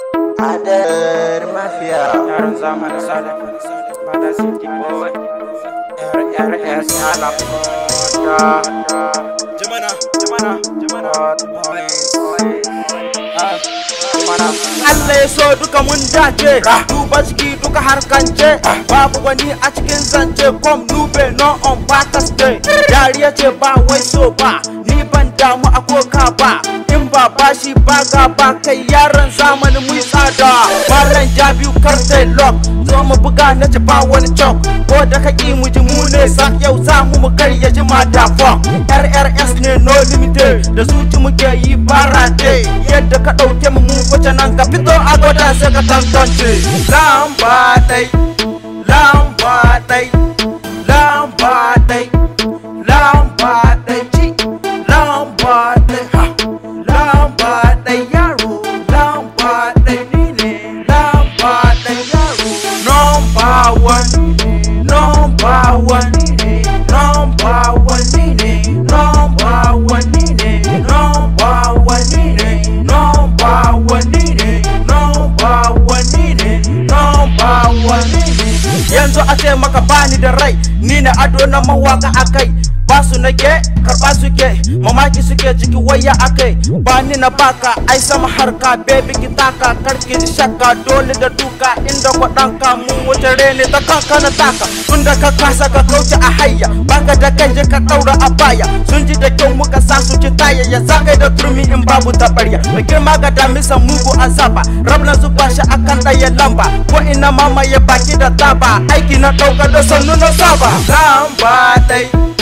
Adar Mafia yaron zamanin sada mana city boy RRS ala da jamana jamana jamana mana Allah ya so duka mun dace duba ciki duka harkance babu wani a cikin zance kom nube no on batas day dariya ce ba wai so ba ni ban damu a koka ba in ba bashi ba ga ba kai yaran zamanin mu tsada malam jabiu kartai lock zo mu buga na ci ba wani chok ko da ka ki mu ji mu ne sa yau za mu mu karya ji mata fok rrs ne no limited da su ci muke yi barate yadda ka dauke mu mu wace nan ka fito a gwada sai ka tantance lamba dai lamba dai lamba dai lamba dai ci lamba dai ha lamba dai yaro lamba dai ni ne lamba dai yaro number one number one number one ni ne number one ni ne number one ni ne number one ni ne number one ni ne number one ni ne yanzu a ce maka bani da rai ni na ado na mawaka akai ba su nake karba suke mamaki suke ciki waya akai ba ni na baka ai sama harka baby ki taka karki ji shakka dole da duka inda kwaɗanka mun wuce rene ta kanka na taka tunda ka kasa ka kauce a hayya baka da kai je ka ɗaura a baya sun ji da kyau muka sa su ci taya ya zagai da turmi in babu tabarya mai girma ga damisa mugu azaba rabna zuba shi akan ɗaya lamba ko ina mamaye baki da taba aiki na ɗauka da sannu na saba lamba ɗai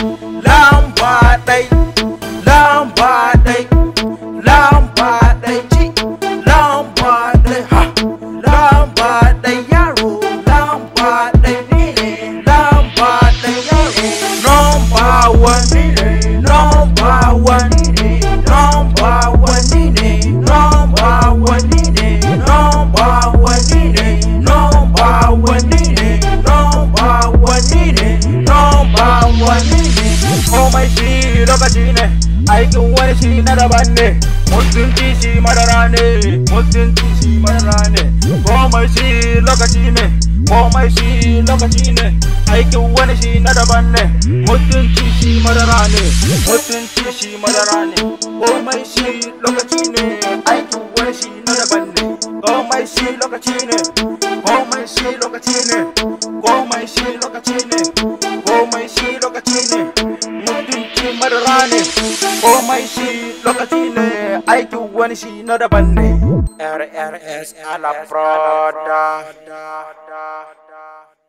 lamba ɗai lamba ɗai lamba ɗai ci lamba ɗai ha lamba ɗai yaro lamba ɗai ni ne lamba ɗai yaro number one ni ne number one ni ne number one ni ne number one ni ne number one ni ne number one ni ne number one ni ne number one ni ne komai shi lokaci ne aikin wani shi na daban ne mutunci shi madara ne mutunci shi madara ne komai shi lokaci ne komai shi lokaci ne aikin wani shi na daban ne mutunci shi madara ne mutunci shi madara ne komai shi lokaci ne aikin wani shi na daban ne komai shi lokaci ne komai shi lokaci ne komai shi lokaci ne komai shi lokaci ne mutunci madara ne komai shi lokaci ne aikin wani shi na daban ne RRS ala Prada